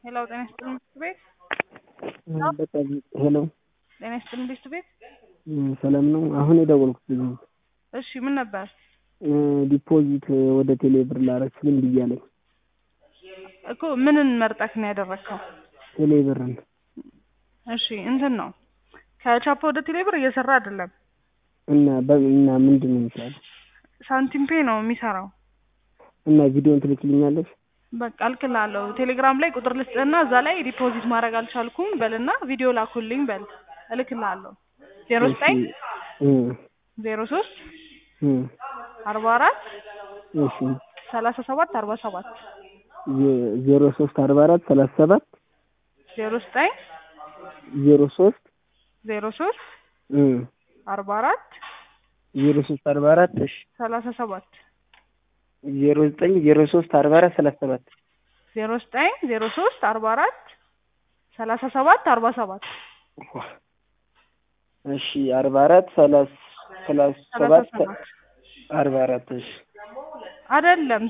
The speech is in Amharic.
ሄሎ ጤና ይስጥልኝ ትምህርት ቤት በጣም ሄሎ ጤና ይስጥልኝ ትምህርት ቤት ሰላም ነው። አሁን የደወልኩት ልጅ ነው። እሺ ምን ነበር? ዲፖዚት ወደ ቴሌ ብር ላረግ ስል እምቢ እያለኝ እኮ ምንን መርጠክ ነው ያደረግከው? ቴሌ ብርን እሺ እንትን ነው ከቻፓ ወደ ቴሌ ብር እየሰራ አይደለም። እና እና ምንድን ነው የሚሻለው? ሳንቲም ፔ ነው የሚሰራው። እና ቪዲዮን ትልክልኛለሽ? በቃ እልክልሃለሁ። ቴሌግራም ላይ ቁጥር ልስጥህና እዛ ላይ ዲፖዚት ማድረግ አልቻልኩም በልና ቪዲዮ ላኩልኝ በል እልክልሃለሁ። ዜሮ ዘጠኝ ዜሮ ሶስት አርባ አራት እሺ ሰላሳ ሰባት አርባ ሰባት ዜሮ ሶስት አርባ አራት ሰላሳ ሰባት ዜሮ ዘጠኝ ዜሮ ሶስት ዜሮ ሶስት አርባ አራት ዜሮ ሶስት አርባ አራት እሺ ሰላሳ ሰባት ዜሮ ዘጠኝ ዜሮ ሶስት አርባ አራት ሰላሳ ሰባት ዜሮ ዘጠኝ ዜሮ ሶስት አርባ አራት ሰላሳ ሰባት አርባ ሰባት እሺ አርባ አራት ሰላሳ ሰላሳ ሰላሳ ሰባት ሰባት አርባ አራት እሺ አይደለም